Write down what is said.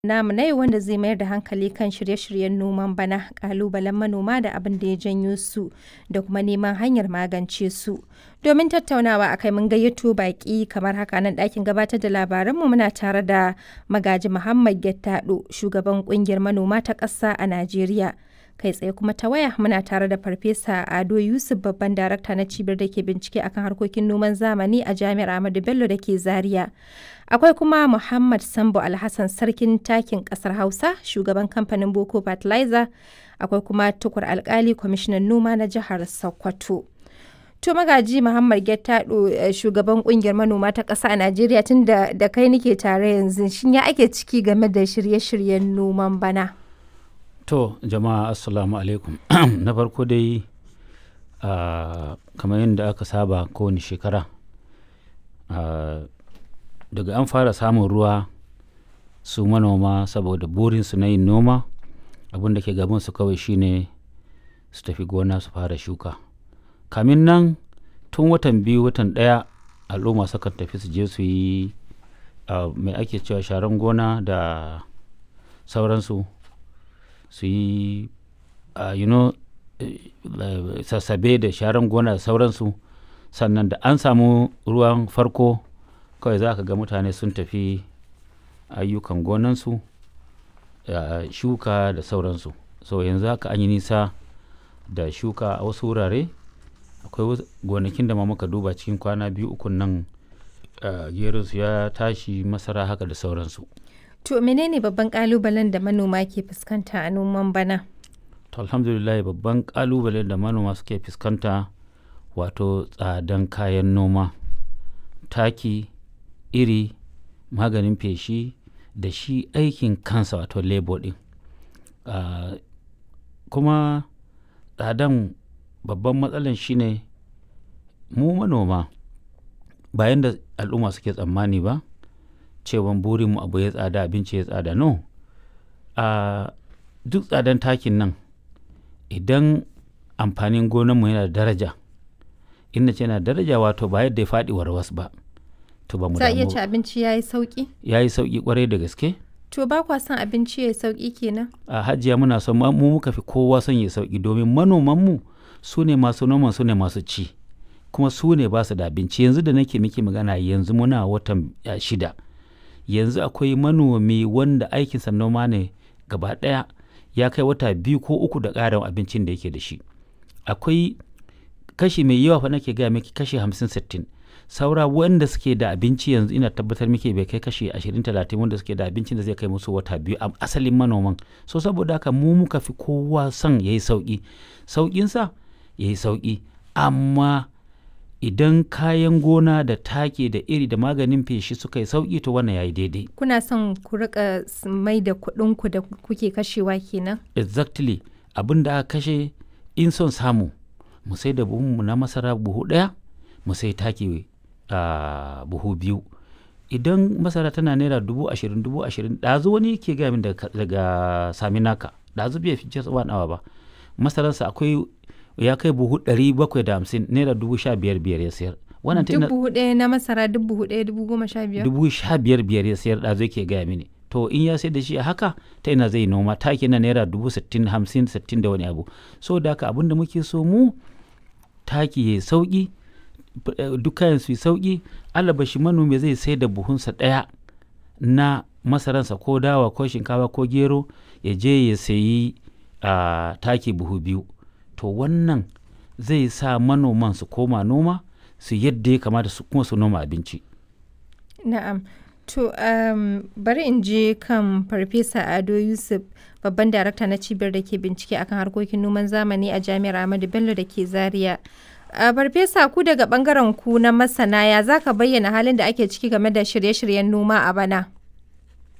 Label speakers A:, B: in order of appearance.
A: namu na yau wanda zai mayar da hankali kan shirye-shiryen noman bana, ƙalubalen manoma da abin da ya janyo su, da kuma neman hanyar magance su. Domin tattaunawa a kai mun gayyato baƙi kamar haka nan ɗakin gabatar da labaranmu muna tare da Magaji Muhammad Gettado, shugaban ƙungiyar manoma ta ƙasa a Najeriya. Kai tsaye kuma ta waya muna tare da Farfesa Ado Yusuf babban darakta na cibiyar da ke bincike akan harkokin noman zamani a Jami'ar Ahmadu Bello da ke Zaria. Akwai kuma Muhammad Sambo Alhassan sarkin takin ƙasar Hausa, shugaban kamfanin Boko Fertilizer. Akwai kuma Tukur Alkali kwamishinan noma na jihar Sokoto. To magaji Muhammad Gettado shugaban kungiyar manoma ta ƙasa a Najeriya tun da da kai nike tare yanzu shin ya ake ciki game da shirye-shiryen noman bana?
B: To jama'a assalamu alaikum na farko dai uh, kamar yadda aka saba kowane shekara uh, daga an fara samun ruwa su manoma saboda burinsu na yin noma abin da ke gabansu kawai shine su tafi gona su fara shuka kamin nan tun watan biyu watan ɗaya al'umma sukan tafi su je su yi uh, mai ake cewa sharan gona da sauransu su yi uh, you know, uh, sassabe da sharan gona da sauransu sannan da an samu ruwan farko kawai za ka ga mutane sun tafi ayyukan gonansu uh, shuka da sauransu so yanzu haka an yi nisa da shuka a wasu wurare akwai gonakin da ma muka duba cikin kwana biyu ukun nan uh, su ya tashi masara haka da sauransu
A: To menene babban kalubalen da manoma ke fuskanta a noman bana?
B: To alhamdulillah babban kalubalen da manoma suke fuskanta wato tsadan kayan noma, taki, iri, maganin feshi da shi aikin kansa wato labor ɗin. Uh, kuma tsadan babban matsalan shine mu manoma bayan da al'umma suke tsammani ba. cewan burinmu abu ya tsada abinci ya tsada no a duk tsadan takin nan idan amfanin gonanmu yana da daraja inda ce yana daraja wato ba yadda ya faɗi warwas ba to ba mu
A: Za iya ci abinci ya yi sauƙi?
B: ya yi sauƙi kwarai da gaske
A: To ba kwa son abinci ya yi sauƙi kenan?
B: a hajiya muna son mu muka fi kowa son ya sauƙi domin manomanmu su ne masu noman su ne masu ci kuma su ne ba su da abinci yanzu da nake miki magana yanzu muna watan shida yanzu akwai manomi wanda aikinsa noma ne gaba ɗaya ya kai wata biyu ko uku da ƙarin abincin da yake da shi akwai kashi mai yawa fa nake gaya miki kashi hamsin sittin saura wanda suke da abinci yanzu ina tabbatar miki bai kai kashi ashirin talatin wanda suke da abincin da zai kai musu wata biyu a asalin manoman so saboda haka mu muka fi kowa son ya yi sauƙi sauƙinsa ya yi sauƙi amma idan kayan gona da take da iri da maganin feshi suka yi sauki to wannan yayi daidai
A: Kuna son ku rika mai da kuɗinku da kuke kashewa kenan?
B: exactly abin da aka kashe in son samu mu sai da buhunmu na masara buhu ɗaya mu sai taki uh, buhu biyu idan masara tana naira dubu ashirin dubu ashirin ɗazu wani ke gaya min daga, daga saminaka ɗazu bai fi tsawon awa ba masararsa akwai ya kai buhu ɗari bakwai da hamsin naira dubu sha biyar biyar ya sayar
A: wannan ta dubu ɗaya na masara dubu ɗaya dubu goma sha biyar
B: dubu sha biyar biyar ya sayar da zai ke gaya mini to in ya sayar da shi a haka ta ina zai noma taki na naira dubu sittin hamsin sittin da wani abu so da haka abin da muke so mu taki ya sauki duk kayan su sauki alabashi manomi zai sai da buhunsa ɗaya na masaransa ko dawa ko shinkafa ko gero ya je ya sayi taki buhu biyu to wannan zai sa manoman su koma noma su yadda ya kamata su kuma su noma abinci.
A: Na'am. To um, bari in je kan Farfesa Ado Yusuf babban darakta na cibiyar da ke bincike akan harkokin noman zamani a Jami'ar Ahmadu Bello da ke Zaria. Uh, Farfesa ku daga bangaren ku na masana ya za ka bayyana halin da ake ciki game da shirye-shiryen noma a bana?